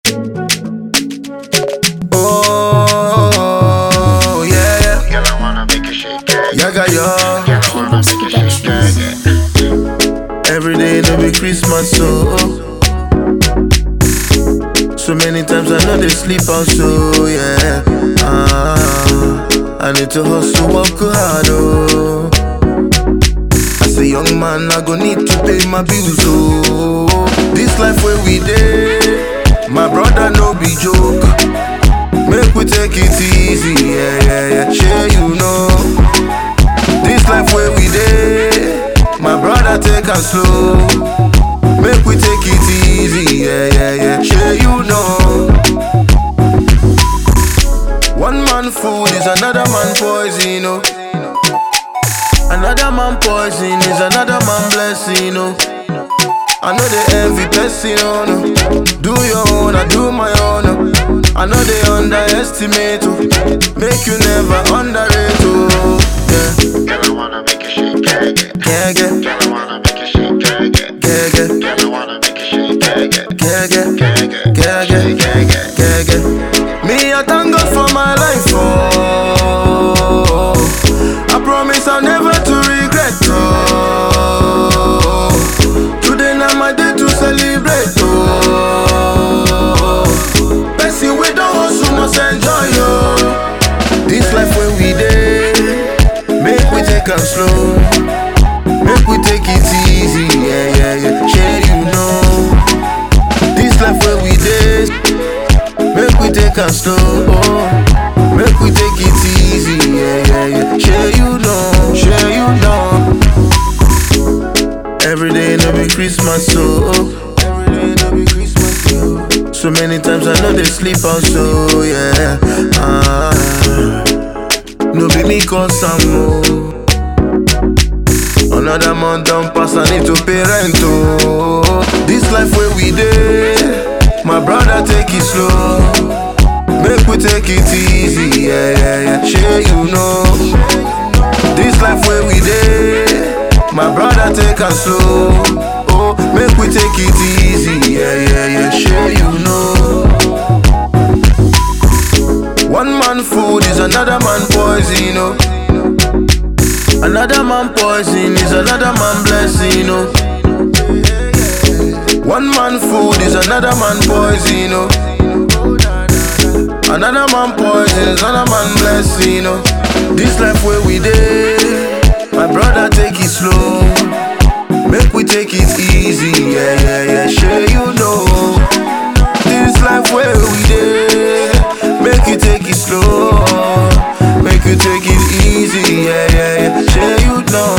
Oh, yeah, yeah. Girl, I wanna make you shake it. Yaga, yo. Girl, I wanna make you shake it. Every day no be Christmas, so So many times I know they sleep out, so yeah. Ah, I need to hustle, work hard, oh. As a young man, I go need to pay my bills, oh. This life where we dey, my brother no be joke. Make we take it easy, yeah, yeah, yeah. Sure you know. This life where we dey, my brother take am slow. Make we take it easy, yeah, yeah, yeah. Sure you know. One man food is another man poison, oh. Another man poison is another man blessing, oh. I know they envy person, oh no. Do your own, I do my own. oh. I know they underestimate, oh. Make you never underrate, oh. Yeah, Girl, I wanna make you shake it. yeah, yeah, Girl, I wanna make you shake it. yeah, yeah. Girl, I wanna make you shake it. Yeah, yeah, Yeah, yeah, yeah, yeah, yeah, yeah. Me, I thank God for my life, oh. I promise I'll never to regret, oh. Today now my day to celebrate, oh. Person we don't hustle must enjoy, oh. This life when we dey, make we take am slow. Make we take it easy, yeah, yeah, yeah. Share you know. This life where we dey, make we take am slow. Oh. Make we take it easy, yeah, yeah, yeah. Share you know, share you know. Every day no be Christmas, so every day no be Christmas, so. So many times I know they sleep out, so yeah. Ah, no be me cause I'm oh. Another month don't pass, I need to pay rent, oh. This life where we dey, my brother take it slow. Make we take it easy, yeah, yeah, yeah. Sure you know. This life where we dey, my brother take it slow. Oh, make we take it easy, yeah, yeah, yeah. Sure you know. One man food is another man poison, oh. Another man poison is another man blessing, oh. One man food is another man poison, oh. Another man poison is another man blessing, oh. This life where we dey, my brother take it slow. Make we take it easy, yeah, yeah, yeah. Sure you know. This life where we dey, make you take it slow. Make you take it easy, yeah, yeah, yeah. Sure you know.